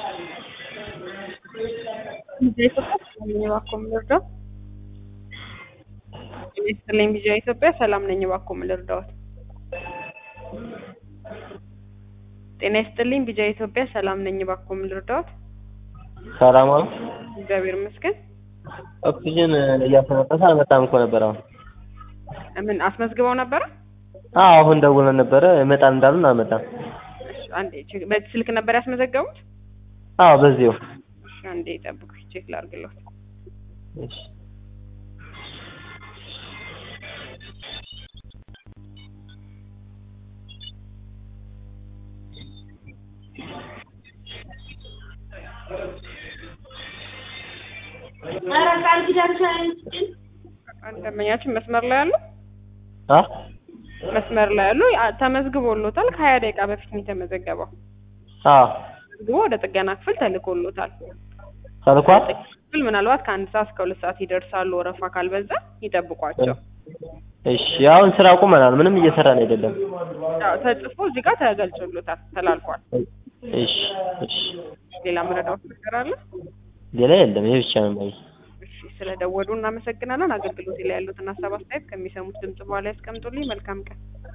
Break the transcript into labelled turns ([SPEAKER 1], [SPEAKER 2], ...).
[SPEAKER 1] እባክዎ ምን ልርዳዎት? ጤና ይስጥልኝ ቪዥን ኢትዮጵያ ሰላም ነኝ እባክዎ ምን ልርዳዎት? ጤና ይስጥልኝ ቪዥን ኢትዮጵያ ሰላም ነኝ እባክዎ ምን ልርዳዎት?
[SPEAKER 2] ሰላም ዋሉ።
[SPEAKER 1] እግዚአብሔር ይመስገን።
[SPEAKER 2] ኦክሲጅን እያስመጣሁ አልመጣም እኮ ነበር አሁን።
[SPEAKER 1] ምን አስመዝግበው ነበረ?
[SPEAKER 2] አዎ አሁን ደውለን ነበረ ይመጣል እንዳሉን አልመጣም።
[SPEAKER 1] እሺ አንዴ ቼክ በዚህ ስልክ ነበር ያስመዘገቡት?
[SPEAKER 2] አዎ በዚሁ።
[SPEAKER 1] እሺ አንዴ ይጠብቁኝ ቼክ ላድርግልዎት።
[SPEAKER 2] እሺ
[SPEAKER 1] ደንበኛችን መስመር ላይ ያሉ
[SPEAKER 2] አ
[SPEAKER 1] መስመር ላይ ያሉ አ- ተመዝግቦሎታል። ከሀያ ደቂቃ በፊት ነው የተመዘገበው።
[SPEAKER 2] አዎ
[SPEAKER 1] ተመዝግቦ ወደ ጥገና ክፍል ተልኮሎታል።
[SPEAKER 2] ተልኳል።
[SPEAKER 1] ክፍል ምናልባት ከአንድ ሰዓት እስከ ሁለት ሰዓት ይደርሳሉ። ወረፋ ካልበዛ ይጠብቋቸው።
[SPEAKER 2] እሺ አሁን ስራ ቁመናል። ምንም እየሰራን አይደለም።
[SPEAKER 1] ያው ተጽፎ እዚህ ጋር ተገልጾሎታል፣ ተላልፏል።
[SPEAKER 2] እሺ እሺ
[SPEAKER 1] ሌላ መረዳት ነገር አለ?
[SPEAKER 2] ሌላ የለም። ይሄ ብቻ ነው ማለት
[SPEAKER 1] እሺ ስለደወሉ እናመሰግናለን። አገልግሎት ላይ ያሉትን ሀሳብ አስተያየት ከሚሰሙት ድምጽ በኋላ ያስቀምጡልኝ። መልካም ቀን።